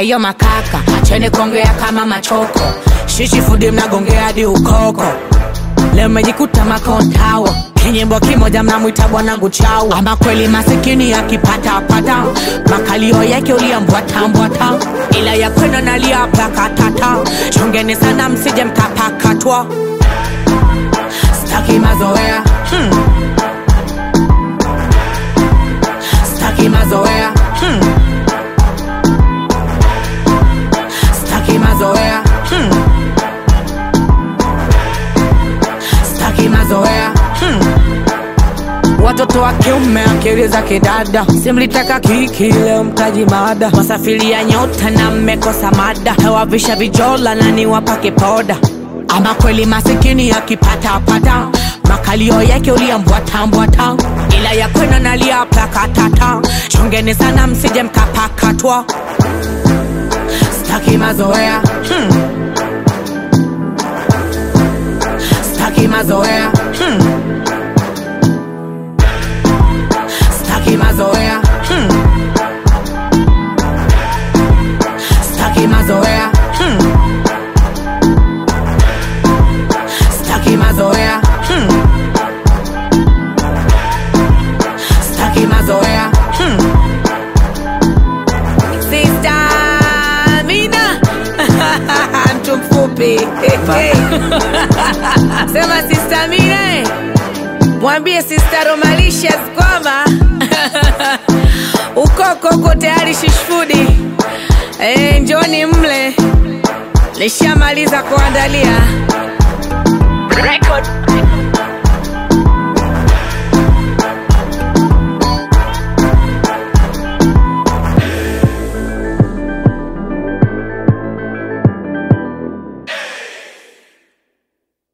Ayo makaka, acheni kuongea kama machoko. Shishi fudi mnagongea hadi ukoko. Leo mmejikuta makontawa kinyimbo kimoja mnamwita bwanangu chau ama kweli masikini akipatapata makalio yake uliambwatambwata ila ya kwenu nalia plakatata chungeni sana msije mkapakatwa staki mazoea hmm. staki mazoea hmm. staki mazoea hmm. staki mazoea hmm. watoto wa kiume akili za kidada simlitaka kiki leo mtaji mada masafiria nyota na mmekosa mada hewavisha vijola na niwapake poda ama kweli masikini akipatapata makalio yake uliambwatambwata ila ya kwenu nalia plakatata chongeni sana msije mkapakatwa staki mazoea hmm. staki mazoea hmm. staki mazoea hmm. staki mazoea hmm. staki mazoea hmm. staki mazoea hmm. Sister Amina mtu mfupi sema Sister Amina eh. mwambie Sister Romalicious kwamba ukoko uko tayari shishfudi eh, njoni mle lishamaliza kuandalia Record